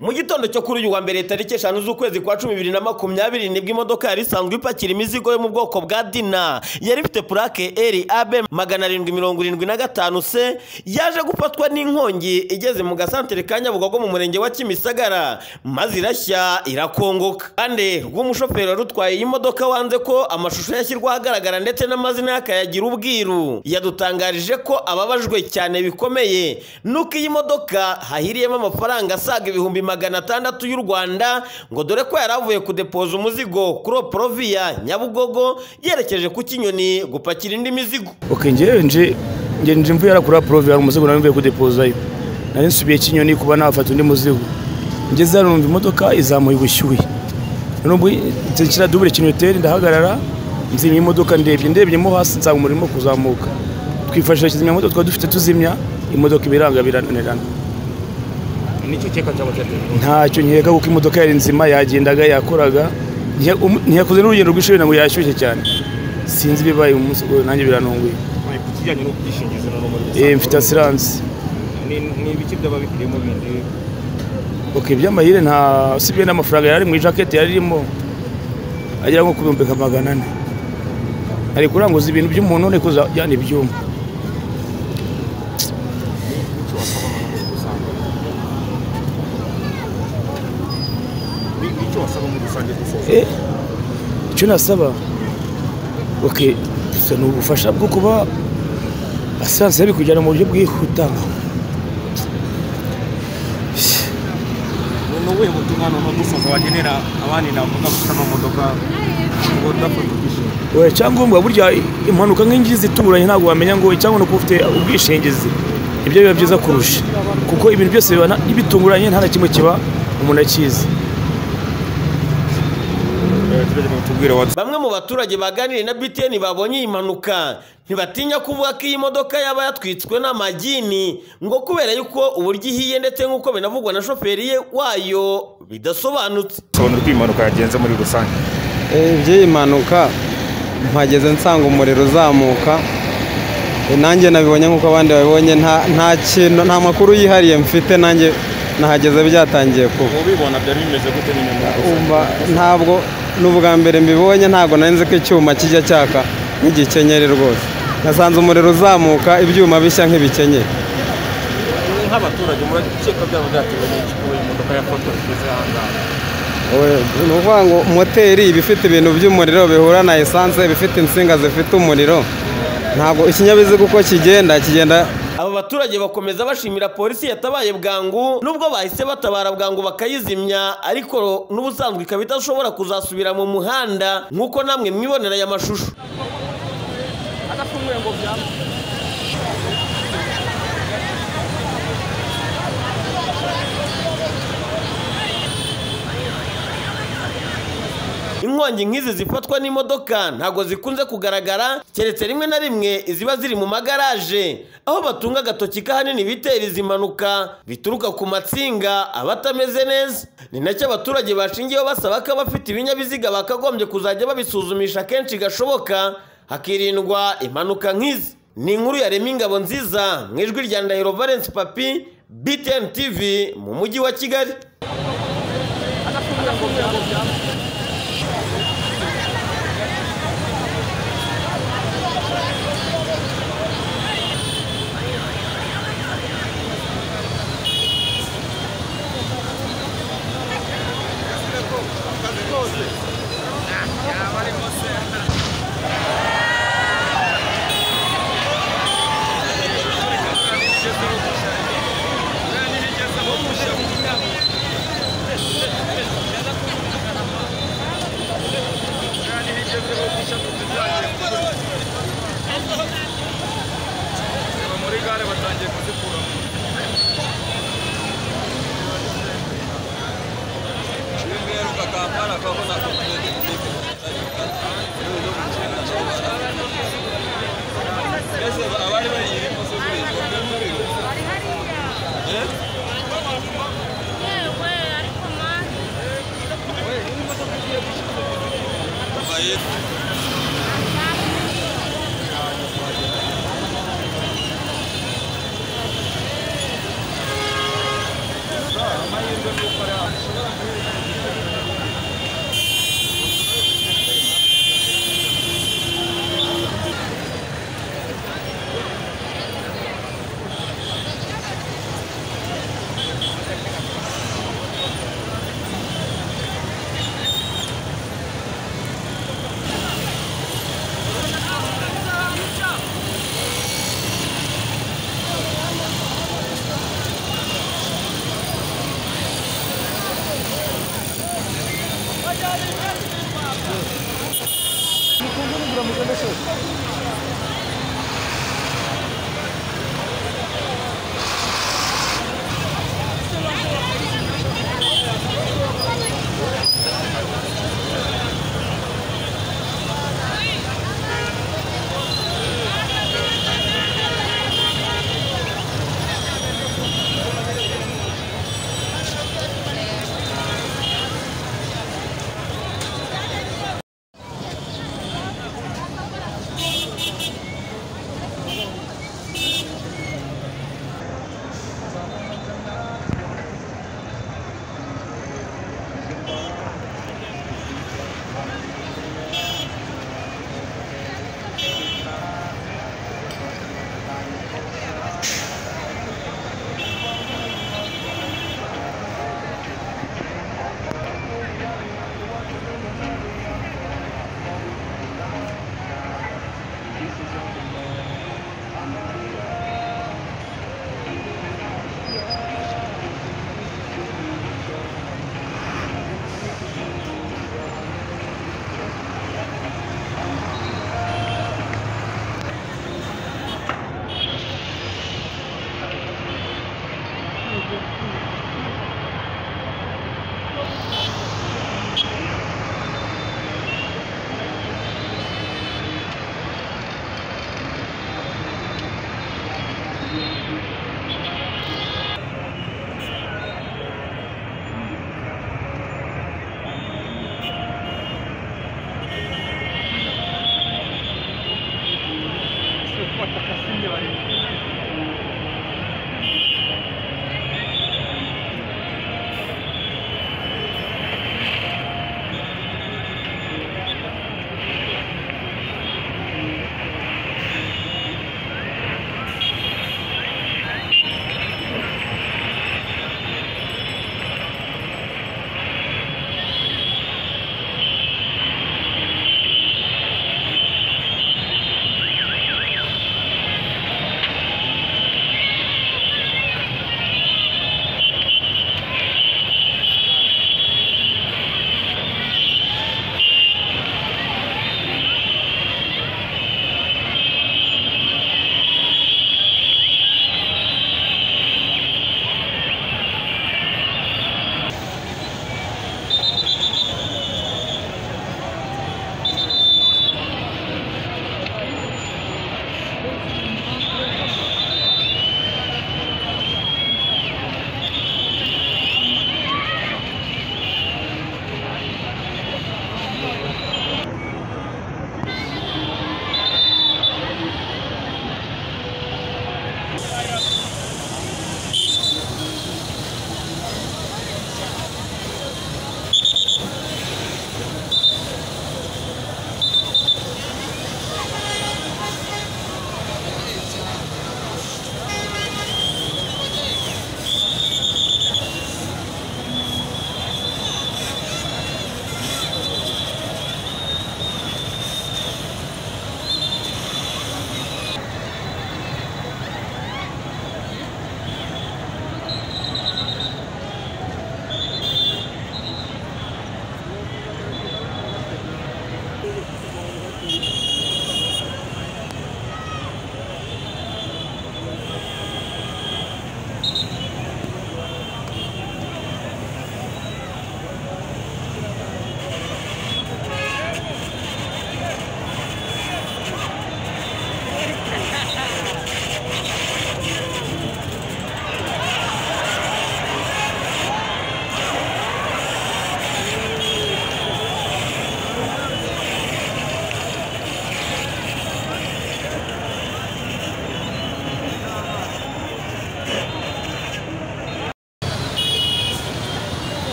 mu gitondo cyo kuri uyu wa mbere tariki eshanu z'ukwezi kwa cumi bibiri na makumyabiri nibwo imodoka yari isanzwe ipakira imizigo yo mu bwoko bwa dina yari ifite purake eri abe magana arindwi mirongo irindwi na gatanu se yaje gufatwa n'inkongi igeze mu gasantere ka nyabugogo mu murenge wa kimisagara maze irashya irakongoka kandi rw'umushoferi wari utwaye iyi modoka wanze ko amashusho yashyirwa ahagaragara ndetse n'amazina y'akayagira ubwiru yadutangarije ko ababajwe cyane bikomeye nuko iyi modoka hahiriyemo amafaranga asaga ibihumbi magana atandatu y'u rwanda ngo dore ko yari avuye kudepoza umuzigo kuri oporoviya nyabugogo yerekeje ku kinyoni gupakira indi mizigo oke ngewe nje nge nje mvuye hariya kuri apurove hari umuzigo nari mvuye kudepozayo nari nsubiye kinyoni kuba nafata undi muzigo ngeze hano numva imodoka izamuye ubushyuhe nubwo nshyira dubure kinyoteri ndahagarara nzimya imodoka ndebye ndebyemo hasi nsanga umurimo kuzamuka twifashishije kizimyamoto twari dufite tuzimya imodoka ibiranga birananirana nicyo cyeka cyaba cyateye ntacyo nkeka kuko imodoka yari nzima yagendaga yakoraga Ntiya- umu- ntiyakoze n'urugendo rw'ishuri ngo yashyushye cyane sinzi ibibaye umunsi uwo nanjye birantunguye ku kijyanye n'ubwishingizi na muri Eh, mfite asiranse Ni- ni ibiki byaba bikirimo bindi ok iby'amahire nta usibye n'amafaranga yari ari mu ijaketi yari irimo agera nko ku bihumbi nka magana ane ari kuranguza ibintu by'umuntu none kuza yandi ibyuma ni- ni icyo wasaba muri rusange gusoza Eh, icyo nasaba ok gusa ni ubufasha bwo kuba asiranse yabikujyana mu buryo bwihuta ni ubuhe butumwa ni umudusozo wagenera abandi navuga gusa mu modoka ngo udafata ubwishingizi Oya, icyangombwa burya impanuka nk'ingi zituranye ntabwo wamenya ngo icyangombwa kuba ufite ubwishingizi ibyo biba byiza kurusha kuko ibintu byose biba na- bitunguranye nta na kimwe kiba umuntu akizi tubwire watsi bamwe mu baturage baganiriye na btn babonye iyi mpanuka ntibatinya kuvuga ko iyi modoka yaba yatwitswe n'amagini ngo kubera yuko uburyo ihiye ndetse nk'uko binavugwa na shoferi ye wayo bidasobanutse sobanura uko iyi mpanuka yagenze muri rusange Eh, iby'iyi mpanuka mpageze nsanga umuriro uzamuka Eh, nanjye nabibonye nk'uko abandi babibonye nta nta kintu nta makuru yihariye mfite nanjye nahageze byatangiye kuba ubibona byari bimeze gute nyine muri rusange Umva, ntabwo ni ubwa mbere mbibonye ntabwo nari nzi ko icyuma kijya cyaka nk'igikenyeri rwose nasanze umuriro uzamuka ibyuma bishya nk'ibikenyeri nk'abaturage murakeka byaba byatewe n'iki kuba iyi modoka yafatwa igeze aha ngaha We- ni ukuvuga ngo moteri iba ifite ibintu by'umuriro bihura na esanse iba ifite insinga zifite umuriro ntabwo ikinyabiziga uko kigenda kigenda aba baturage bakomeza bashimira polisi yatabaye bwangu nubwo bahise batabara bwangu bakayizimya ariko n'ubusanzwe ikaba idashobora kuzasubira mu muhanda nk'uko namwe mwibonera aya mashusho inkongi nk'izi zifatwa n'imodoka ntabwo zikunze kugaragara keretse rimwe na rimwe iziba ziri mu magaraje aho batunga agatoki k'ahanini bitera izi mpanuka bituruka ku matsinga aba atameze neza ni nacyo abaturage bashingiyeho basaba ko abafite ibinyabiziga bakagombye kuzajya babisuzumisha kenshi gashoboka hakirindwa impanuka nk'izi ni inkuru ya Remy ingabo nziza mu ijwi rya ndahiro valence papi btn tv mu mujyi wa kigali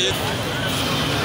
Ismail